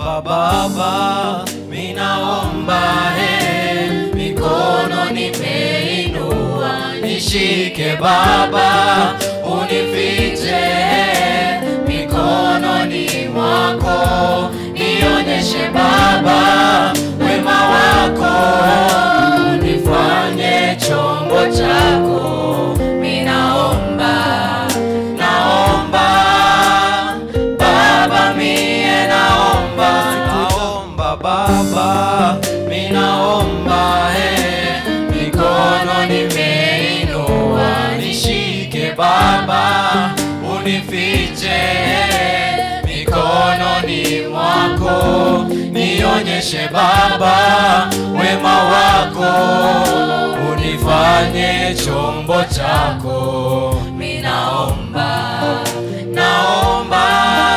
naomba Baba, minaomba he, mikono nimeinua, nishike Baba, unifiche mikononi mwako, nionyeshe Baba wema wako, unifanye chombo chako, minaomba naomba Baba mie naomba naomba Baba mi naomba he mikono nimeinua nishike Baba unifiche mikononi mwako nionyeshe Baba wema wako unifanye chombo chako minaomba naomba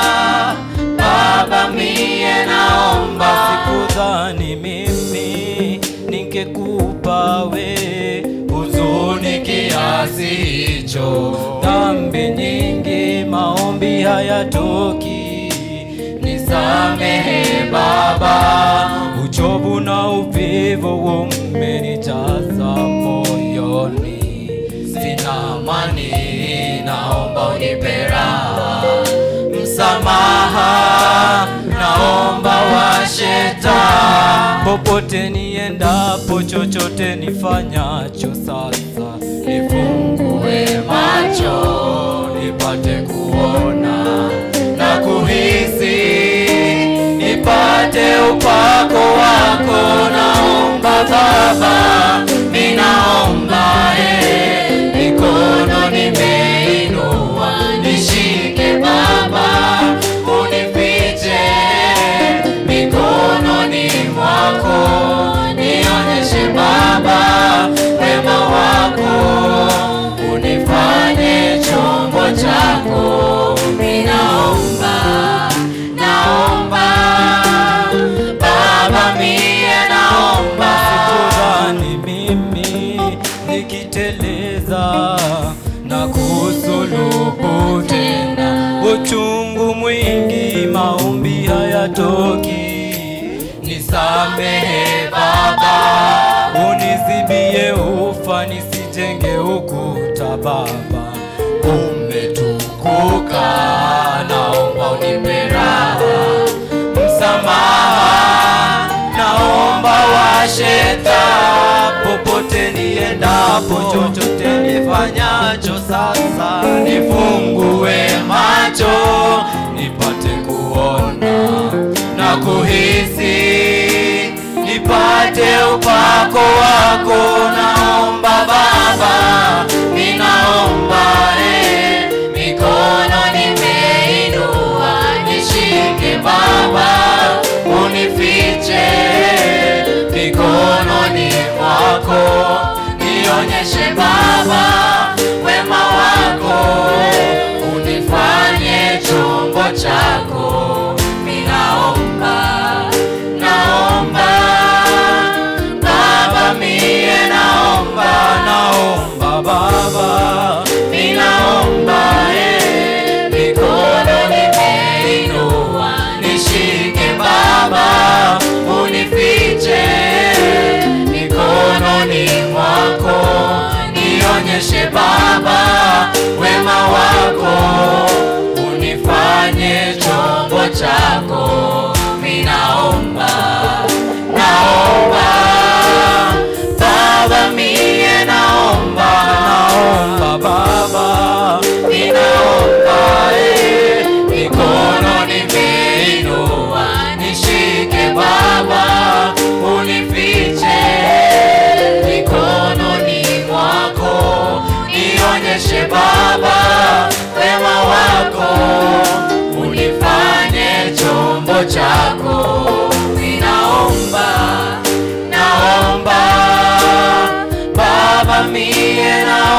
Baba mie naomba sikudhani mimi ningekupa we huzuni kiasi hicho dhambi nyingi maombi hayatoki nisamehe Baba uchovu na uvivu umenijaza moyoni sina amani naomba unipe raha msamaha naomba washeta popote niendapo chochote nifanyacho sasa nifungue macho nipate kuona na kuhisi nipate upako wako naomba baba ninaomba eh, mikono nimeinua nishike baba unifiche mikononi mwako nionyeshe baba wema wako unifanye chombo chako ninaomba naomba baba mie naomba sikudhani mimi nikiteleza na kusulubu tena uchungu mwingi maombi hayatoki nisamehe baba unizibie ufa nisijenge ukuta baba umetukuka naomba unipe raha msamaha naomba washeta popote niendapo chochote nifanyacho sasa nifungue macho nipate kuona na kuhisi nipate upako wako naomba baba ninaomba eh, mikono nimeinua nishike baba unifiche mikononi mwako nionyeshe baba wema wako unifanye chombo chako ninaomba naomba baba mie naomba naomba baba ninaomba eh, mikono nimeinua nishike baba unifiche mikononi mwako nionyeshe baba wema wako unifanye chombo chako minaomba naomba baba mie naomba naomba baba ninaomba eh, mikono nimeinua nishike baba unifiche mikononi mwako nionyeshe baba wema wako unifanye chombo chako ninaomba naomba baba mie na